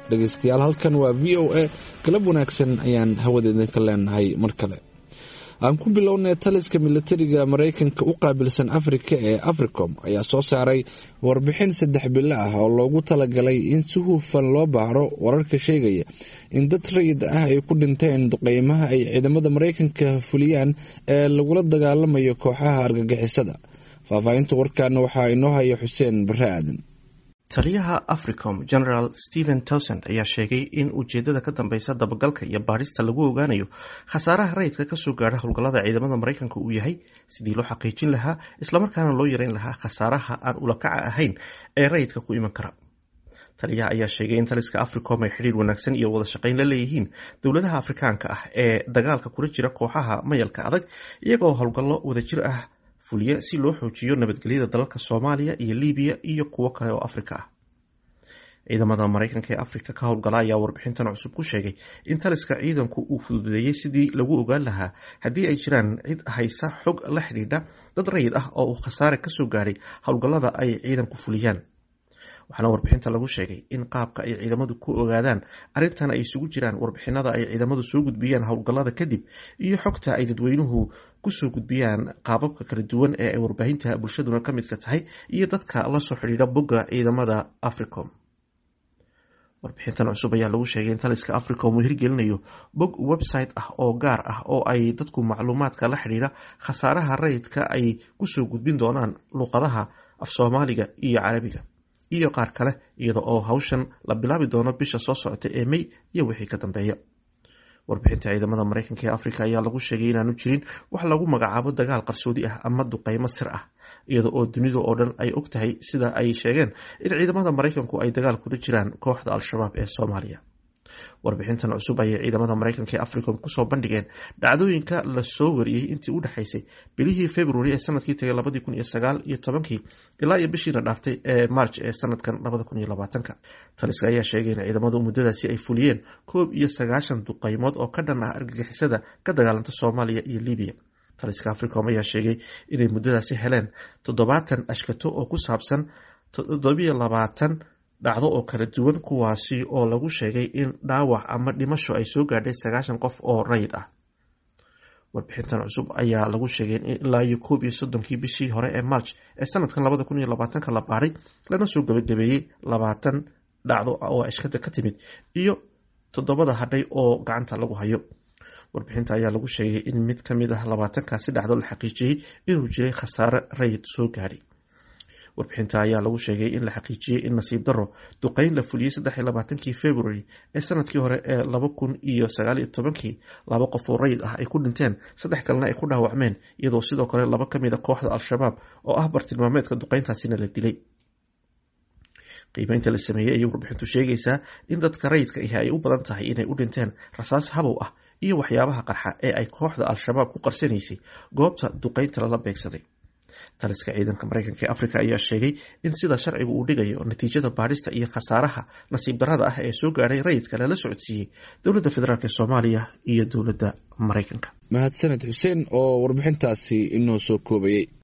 dhegaystayaal halkan waa v o a galab wanaagsan ayaan hawada idinka leenahay mar kale aan ku bilownay taliska militariga maraykanka u qaabilsan afrika ee africom ayaa soo saaray warbixin saddex bilo ah oo loogu talagalay in si hufan loo baaro wararka sheegaya in dad rayid ah ay ku dhinteen duqeymaha ay ciidamada maraykanka fuliyaan ee lagula dagaalamayo kooxaha argagixisada faahfaahinta warkaana waxaa inoo haya xuseen bare aadan taliyaha africom general stephen towsand ayaa sheegay in ujeedada ka dambeysa dabagalka iyo baadhista lagu ogaanayo khasaaraha rayidka kasoo gaadha howlgallada ciidamada maraykanka uu yahay sidii loo xaqiijin lahaa islamarkaana loo yareyn lahaa khasaaraha aan ulakaca ahayn ee rayidka ku iman kara taliyaha ayaa sheegay in taliska africom ay xidhiir wanaagsan iyo wada shaqayn la leeyihiin dowladaha afrikaanka ah ee dagaalka kula jira kooxaha mayalka adag iyagoo howlgallo wadajir ah fuliya si loo xoojiyo nabadgelyada dalalka soomaaliya iyo libiya iyo kuwo kale oo afrika ah ciidamada maraykanka ee afrika ka howlgala ayaa warbixintan cusub ku sheegay in taliska ciidanku uu fududeeyey sidii lagu ogaan lahaa haddii ay jiraan cid haysa xog la xidhiidha dad rayid ah oo uu khasaare kasoo gaadhay howlgallada ay ciidanku fuliyaan waxaana warbixinta lagu sheegay in qaabka ay ciidamadu ku ogaadaan arrintan ay isugu jiraan warbixinada ay ciidamadu soo gudbiyaan howlgallada kadib iyo xogta ay dadweynuhu kusoo gudbiyaan qaababka kala duwan ee ay warbaahinta bulshaduna ka midka tahay iyo dadka lasoo xidhiidha bogga ciidamada africom warbixintan cusub ayaa lagu sheegay in taliska africom uu hirgelinayo bog website ah oo gaar ah oo ay dadku macluumaadka la xidhiidha khasaaraha rayidka ay kusoo gudbin doonaan luuqadaha af soomaaliga iyo carabiga iyo qaar kale iyada oo hawshan la bilaabi doono bisha soo socota ee may iyo wixii ka dambeeya warbixinta ciidamada maraykanka ee afrika ayaa lagu sheegay inaanu jirin wax lagu magacaabo dagaal qarsoodi ah ama duqeymo sir ah iyada oo dunida oo dhan ay og tahay sida ay sheegeen in ciidamada maraykanku ay dagaal kula jiraan kooxda al-shabaab ee soomaaliya warbixintan cusub ayay ciidamada maraykanka ee africom kusoo bandhigeen dhacdooyinka lasoo wariyey intii u dhexaysay bilihii february ee sanadkii tagay labadii kun iyo sagaal iyo tobankii ilaa iyo bishiina dhaaftay ee march ee sanadkan labada kun iyo labaatanka taliska ayaa sheegay in ciidamadu muddadaasi ay fuliyeen koob iyo sagaashan duqeymood oo ka dhan ah argagixisada ka dagaalanta soomaaliya iyo libiya taliska africom ayaa sheegay inay muddadaasi heleen toddobaatan ashkato oo ku saabsan toddobiyo labaatan dhacdo oo kala duwan kuwaasi oo lagu sheegay in dhaawac ama dhimasho ay soo gaadhay sagaashan qof oo rayid ah warbixintan cusub ayaa lagu sheegay in ilaa iyo koob iyo soddonkii bishii hore ee march ee sanadkan labada kun iyo labaatanka la baaray lana soo gabagabeeyey labaatan dhacdo oo ashkada ka timid iyo toddobada hadhay oo gacanta lagu hayo warbixinta ayaa lagu sheegay in mid ka mid ah labaatankaasi dhacdo la xaqiijiyey inuu jiray khasaare rayid soo gaadhay warbixinta ayaa lagu sheegay in la xaqiijiyey in nasiib daro duqeyn la fuliyey saddex iyo labaatankii february ee sanadkii hore ee laba kun iyo sagaal iyo tobankii laba qof oo rayid ah ay ku dhinteen saddex kalena ay ku dhaawacmeen iyadoo sidoo kale laba ka mid a kooxda al-shabaab oo ah bartilmaameedka duqeyntaasina la dilay qiimeynta la sameeyey ayay warbixintu sheegaysaa in dadka rayidka ahi ay u badan tahay inay u dhinteen rasaas habow ah iyo waxyaabaha qarxa ee ay kooxda al-shabaab ku qarsanaysay goobta duqeynta lala beegsaday taliska ciidanka maraykanka ee afrika ayaa sheegay in sida sharcigu uu dhigayo natiijada baadhista iyo khasaaraha nasiib darrada ah ee soo gaadhay rayidka lala socodsiiyey dowladda federaalk ee soomaaliya iyo dowladda maraykanka mahadsaned xuseen oo warbixintaasi inoo soo koobayey